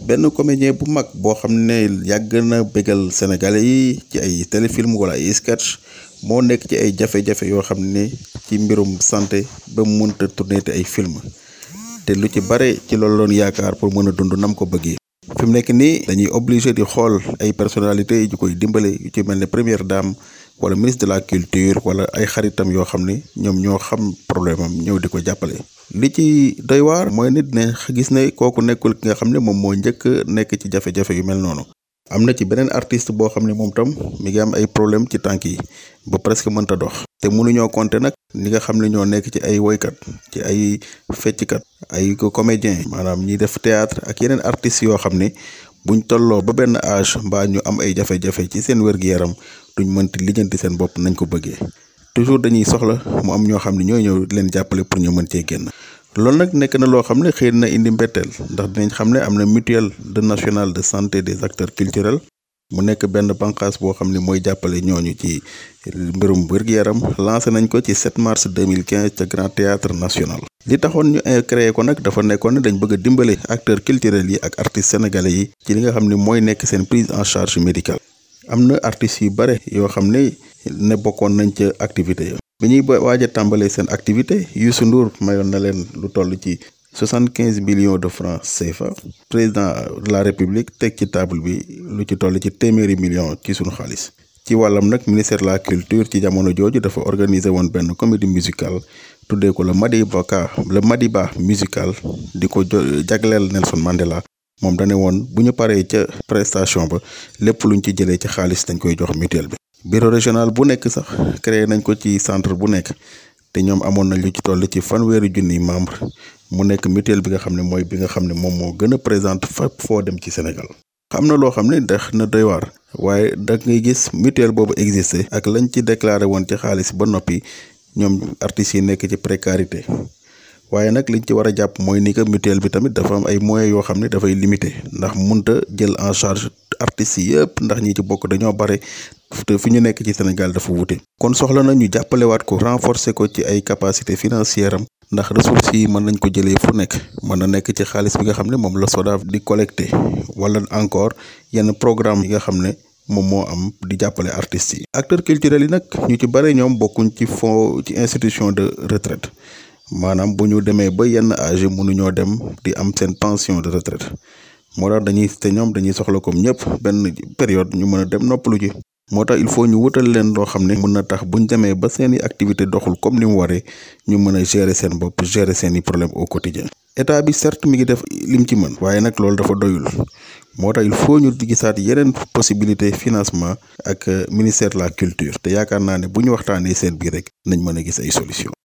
benn comédien bu mag boo xam ne yàgg na bégal sénégalais yi ci ay téléfilm wala ay sketch moo nekk ci ay jafe-jafe yoo xam ne ci mbirum santé ba mu mënta tourné te ay film te lu ci bare ci loolu loon yaakaar pour mën a dund nam ko bëggee fi mu nekk nii dañuy obligé di xool ay personnalités yu koy dimbale yu ci mel ne première dame wala ministre de la culture wala ay xaritam yoo xam ne ñoom ñoo xam problème am ñëw di ko jàppale. li ci doy waar mooy nit ne gis ne kooku nekkul ki nga xam ne moom moo njëkk nekk ci jafe-jafe yu mel noonu. am na ci beneen artiste boo xam ne moom tam mi ngi am ay problème ci tànk yi ba presque mënta dox. te mënuñoo compter nag ñi nga xam ne ñoo nekk ci ay woykat ci ay fecckat ay comédien maanaam ñiy def théâtre ak yeneen artistes yoo xam ne buñ tolloo ba benn âge mbaa ñu am ay jafe-jafe ci seen wér-gu-yaram duñ mënti lijjanti seen bopp nañ ko bëggee toujours dañuy soxla mu am ñoo xam ne ñooy ñëw leen jàppale pour ñu mën cee génn. loolu nag nekk na loo xam ne xëy na indi mbetteel ndax dinañ xam ne am na mutuelle de nationale de santé des acteurs culturels mu nekk benn bànqaas boo xam ne mooy jàppale ñooñu ci mbirum wér-gu-yaram lancé nañ ko ci 7 mars 2015 ca Grand Théâtre National. li taxoon ñu créé ko nag dafa nekkoon ne dañ bëgg a dimbale acteurs culturels yi ak artistes sénégalais yi ci li nga xam ne mooy nekk seen prise en charge médicale. am na artistes yu bare yoo xam ne ne bokkoon nañ ca activité ya bi ñuy waaj a tàmbalee seen activité Youssou Ndour mayoon na leen lu toll ci soixante quinze millions de francs CFA président de la république teg ci table bi lu ci toll ci téeméeri millions ci sunu xaalis. ci wàllam nag ministère de la culture ci jamono jooju dafa organiser woon benn comédie musicale tuddee ko le Madiba Ka le Madiba musical di ko jagleel Nelson Mandela. moom dane woon bu ñu paree ca prestation ba lépp luñ ci jëlee ci xaalis dañ koy jox mutuelle bi. bureau régional bu nekk sax créé nañ ko ci centre bu nekk te ñoom amoon nañ lu ci toll ci fanweeri junniy membre mu nekk mutuelle bi nga xam ne mooy bi nga xam ne moom moo gën a présente fépp foo dem ci Sénégal. xam na loo xam ne dax na doy waar waaye da ngay gis mutuelle boobu existé ak lañ ci déclaré woon ci xaalis ba noppi ñoom artistes yi nekk ci précarité. waaye nag liñ ci war a jàpp mooy ni que mutuelle bi tamit dafa am ay moyens yoo xam ne dafay limité ndax munta jël en charge artistes yi yëpp ndax ñi ci bokk dañoo bare te fi ñu nekk ci Sénégal dafa wute. kon soxla na ñu jàppalewaat ko renforcer ko ci ay capacité financière am ndax ressources yi mën nañ ko jëlee fu nekk mën na nekk ci xaalis bi nga xam ne moom la SODAV di collecté wala encore yenn programme yi nga xam ne moom moo am di jàppale artistes yi. acteurs culturels yi nag ñu ci bare ñoom bokkuñ ci fond ci institution de retraite. maanaam bu ñu demee ba yenn âge mënuñoo dem di am seen pension de retraite moo tax dañuy te ñoom dañuy soxla comme ñëpp benn période ñu mën a dem noppalu ji moo tax il faut ñu wutal leen loo xam ne mën na tax buñ demee ba seeni activité doxul comme ni mu waree ñu mën a gérer seen bopp gérer seeni problème au quotidien état bi certes mi ngi def lim ci mën waaye nag loolu dafa doyul moo tax il faut ñu gisaat yeneen possibilité financement ak ministère de la culture te yaakaar naa ne bu ñu waxtaanee seen biir rek nañ mën a gis ay solution